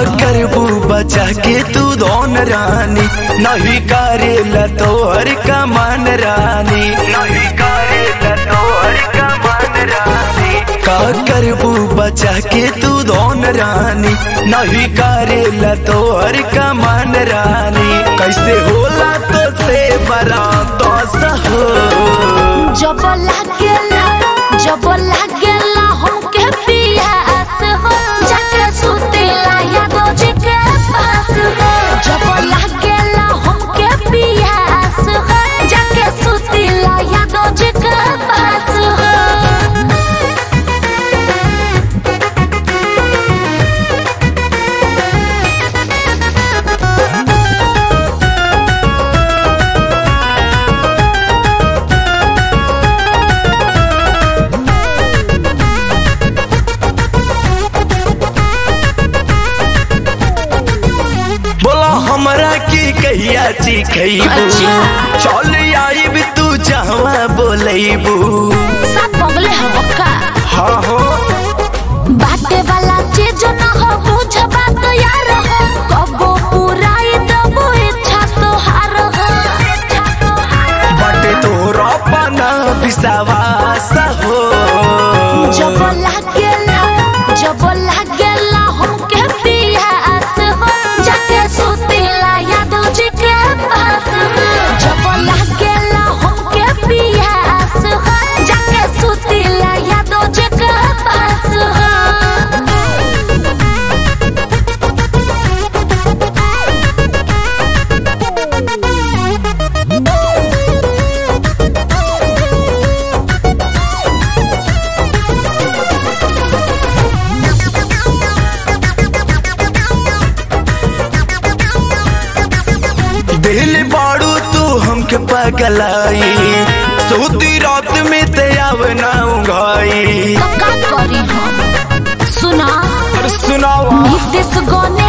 करबू बचा के तू दोन रानी नहीं करेला तोहर कमान रानी नहीं करेला तोहर कमान रानी का करबू बचा के तू दोन रानी नहीं करेला तोहर कमान रानी कैसे होला तो से बरा तो सहो जब लागेला जब लागेला हमके पियास हो जाके सुतेला यादो जी के पास हो जब लागेला हमके पियास हो जाके सुतेला यादो जी के पास हो बोला हमरा की कहिया चिखैबू अच्छा। चल आइब तू जहवा बोलैबू सब बगले हो का हाँ हो बाटे वाला चीज न हो बुझ बात यार हो कबो पुराई दबो इच्छा तो हार हो बटे तोरा पना विश्वास हो जब लागेला जब लागेला हमके पियास हो जाके सुतेला यादो जी के पास हो जब लागेला हमके पियास हो जाके सुतेला यादो जी के पास हो दिल बाड़ू तू हमके पगलाई सोती रात में तयाव ना उंगाई तो का करी हम सुना अरे सुनावा नीतीश गने